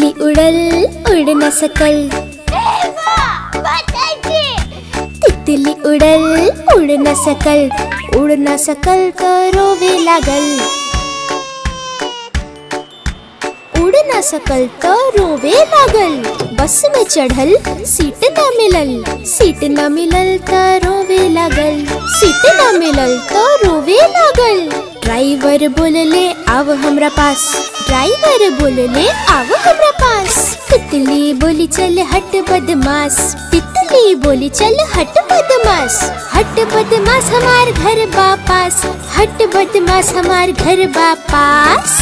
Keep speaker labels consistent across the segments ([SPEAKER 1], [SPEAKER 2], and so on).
[SPEAKER 1] तितली उड़ल उड़ न सकल तितली उड़ल उड़ न सकल उड़ न सकल तो रोवे लागल उड़ न सकल तो रोवे लागल बस में चढ़ल सीट न मिलल सीट न मिलल तो रोवे लागल सीट न मिलल तो रोवे लागल ड्राइवर बोलले आव हमरा पास ड्राइवर बोलले आव हमरा पास तितली बोली चल हट बदमाश तितली बोली चल हट बदमाश हट बदमाश हमार घर बापास हट बदमाश हमार घर बापास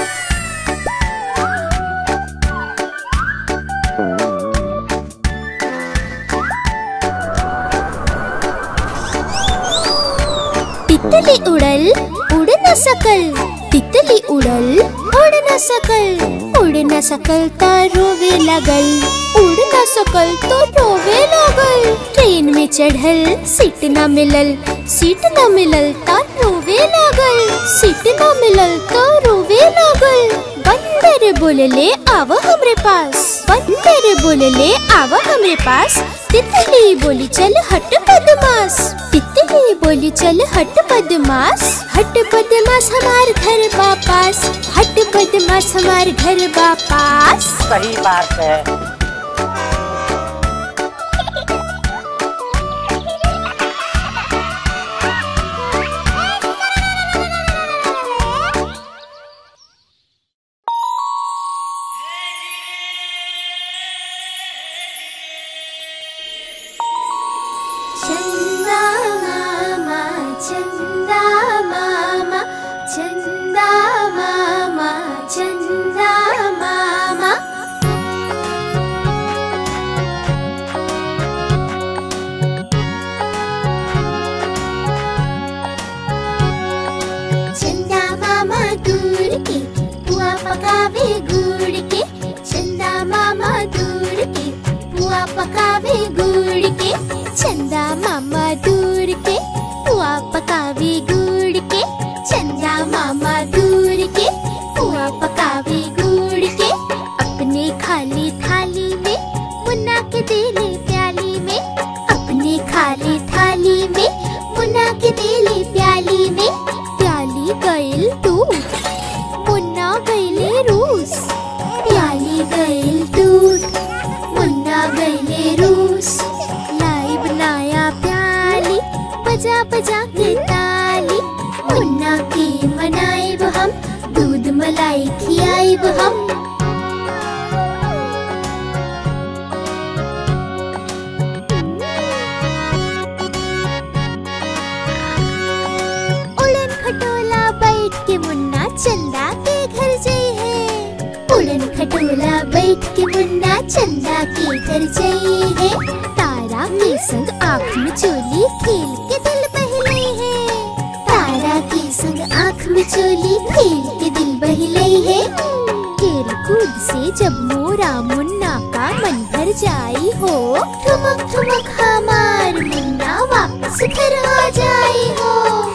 [SPEAKER 1] तितली उड़ल उड़ न सकल तितली उड़ल उड़ न सकल उड़ न सकल तो रोवे लगल उड़ न सकल तो रोवे लगल ट्रेन में चढ़ल सीट न मिलल सीट न मिलल तो रोवे लगल सीट न मिलल तो रोवे लगल बंदर बोलले आव हमरे पास बंदर बोलले आव हमरे पास तितली बोली चल हट बदमाश तितली बोली चल हट बदमाश हट बदमाश हमार घर बापास हट बदमाश हमार घर बापास
[SPEAKER 2] सही बात है
[SPEAKER 1] चंदा मामा चंदा मामा चंदा मामा चंदा मामा चंदा मामा दूर के बुआ पकावे गुड़ के चंदा मामा दूर के बुआ पकावे गुड़ के चंदा मामा दूर के बुआ पकावे गुड़ के चंदा मामा दूर के बुआ पकावे गुड़ के अपने खाली थाली में मुन्ना के देले प्याली में अपने खाली थाली में मुन्ना के देले प्याली में प्याली गइल टूट मुन्ना गइले रूस प्याली गइल टूट मुन्ना गइले रूस लाई बनाया प्याली बजा बजा के ताली मुन्ना के मनाइब हम दूध मलाई खियाइब हम उड़न खटोला बैठ के मुन्ना चंदा के घर जई है उड़न खटोला बैठ के मुन्ना चंदा के घर जई है तारा के संग आँख में चोली खेल के दिल बहले है तारा के संग आँख में चोली खेल के दिल बहले है खेल कूद से जब मोरा मुन्ना का मन भर जाई हो ठुमक ठुमक हमार मुन्ना वापस घर आ जाई हो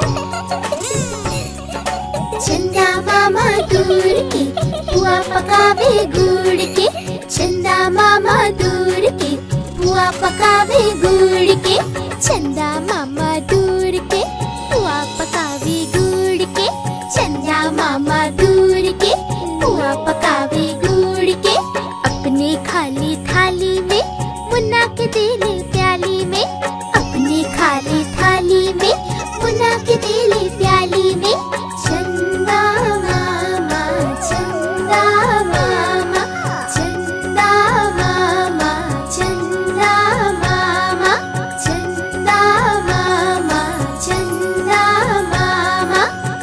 [SPEAKER 1] चंदा मामा दूर के बुआ पकावे गुड़ के चंदा मामा दूर के बुआ पकावे गुड़ के चंदा मामा दूर के बुआ पकावे गुड़ के चंदा मामा दूर के बुआ पकावे गुड़ के अपने खाली थाली में मुन्ना के देले प्याली में अपने खाली थाली में मुन्ना के देले प्याली में चंदा मामा चंदा मामा चंदा मामा चंदा मामा चंदा मामा चंदा मामा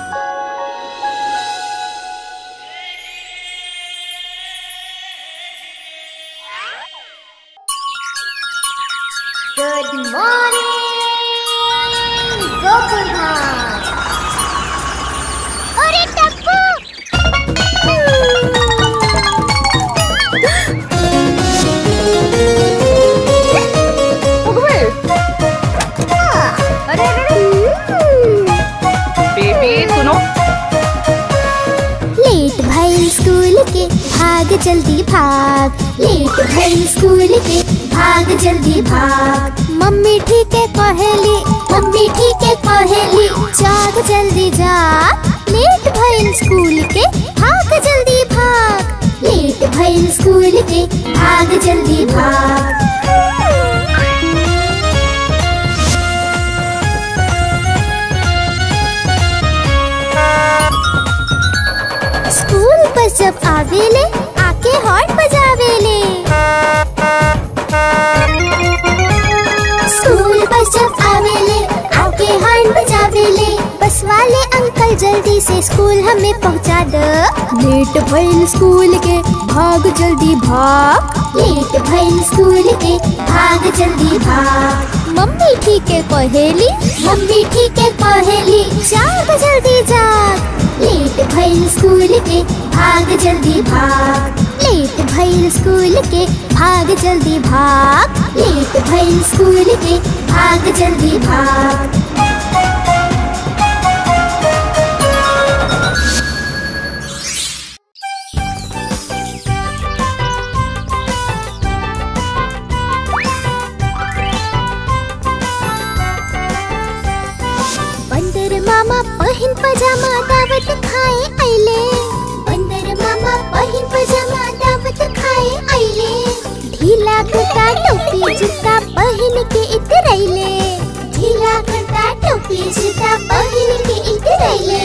[SPEAKER 1] गुड मॉर्निंग गोकुलधाम अरे टप्पू
[SPEAKER 2] बेबी सुनो
[SPEAKER 1] लेट भइल स्कूल के भाग जल्दी भाग लेट भइल स्कूल के भाग जल्दी भाग मम्मी ठीक है कहेली मम्मी ठीक है कहेली जाग जल्दी जाग लेट भइल स्कूल के भाग जल्दी भाग लेट भइल स्कूल के भाग जल्दी भाग स्कूल बस जब आवेले आके हॉर्न बजावेले स्कूल बस जब आवेले आके हॉर्न बजावेले बस वाले अंकल जल्दी से स्कूल हमें पहुंचा दो लेट भइल स्कूल के भाग जल्दी भाग लेट भइल स्कूल के भाग जल्दी भाग मम्मी ठीक है कहेली मम्मी ठीक है कहेली जाग जल्दी जाग लेट भइल स्कूल के भाग जल्दी भाग लेट भइल स्कूल के भाग जल्दी भाग लेट भइल स्कूल के भाग जल्दी भाग बंदर मामा पहिन पजामा दावत खाए आइले बंदर मामा पहिन पजामा दावत खाए आइले ढीला कुर्ता टोपी जूता पहिन के इतरैले ढीला कुर्ता टोपी जूता पहिन के इतरैले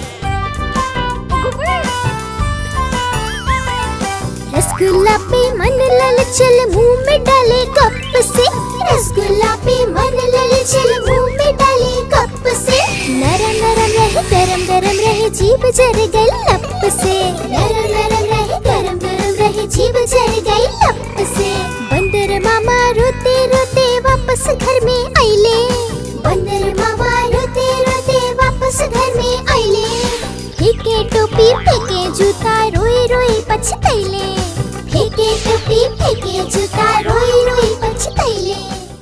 [SPEAKER 1] रसगुल्ला पे मन ललचल मुंह में डाले कप से रसगुल्ला पे मन ललचल मुंह में डाले कप से नरम नरम रहे गरम गरम रहे जीभ जर गई लप से नरम नरम रहे गरम गरम रहे जीभ जर गई लप से बंदर मामा रोते रोते वापस घर में आइले बंदर मामा रोते रोते वापस घर में आइले फेंके टोपी फेंके जूता रोई रोई पछतैले फेंके टोपी फेंके जूता रोई रोई पछतैले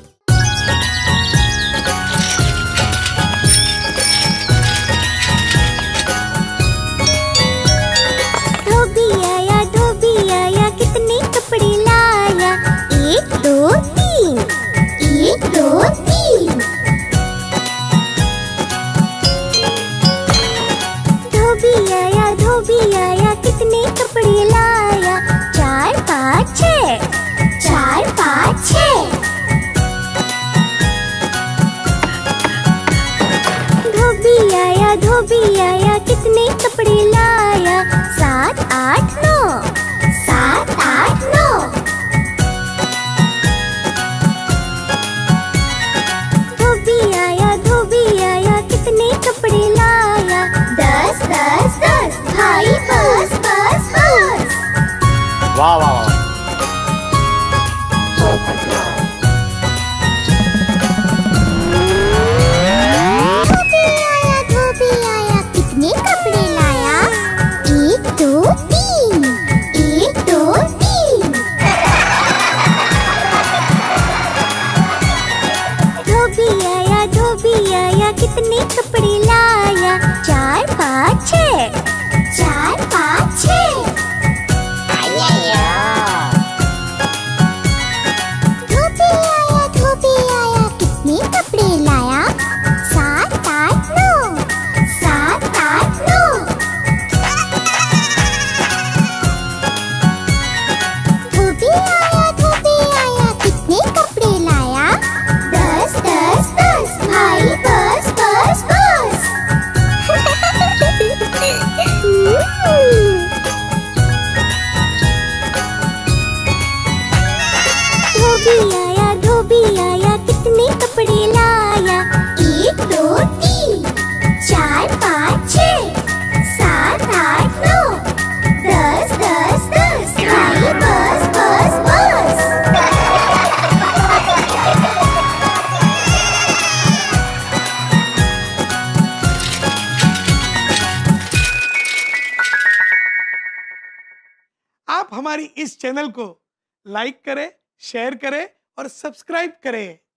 [SPEAKER 1] धोबी आया धोबी आया कितने कपड़े लाया एक दो तीन एक दो तीन धोबी आया धोबी आया कितने कपड़े लाया चार पाँच छः चार पाँच छः धोबी आया धोबी आया कितने कपड़े लाया सात आठ नौ सात आठ नौ धोबी आया धोबी आया कितने कपड़े लाया दस दस दस भाई बस बस बस
[SPEAKER 2] वाह वाह वाह
[SPEAKER 1] धोबी आया धोबी आया कितने कपड़े लाया एक दो तीन एक दो तीन धोबी आया धोबी आया कितने कपड़े लाया चार पाँच छः चार पाँच छः धोबी आया धोबी आया कितने कपड़े लाया सात आठ नौ सात आठ नौ धोबी आया धोबी आया कितने कपड़े लाया दस दस दस भाई बस बस बस धोबी आया धोबी आया कितने कपड़े लाया एक दो तीन चार पाँच छः सात आठ नौ दस दस दस भाई बस बस बस
[SPEAKER 3] आप हमारी इस चैनल को लाइक करें शेयर करें और सब्सक्राइब करें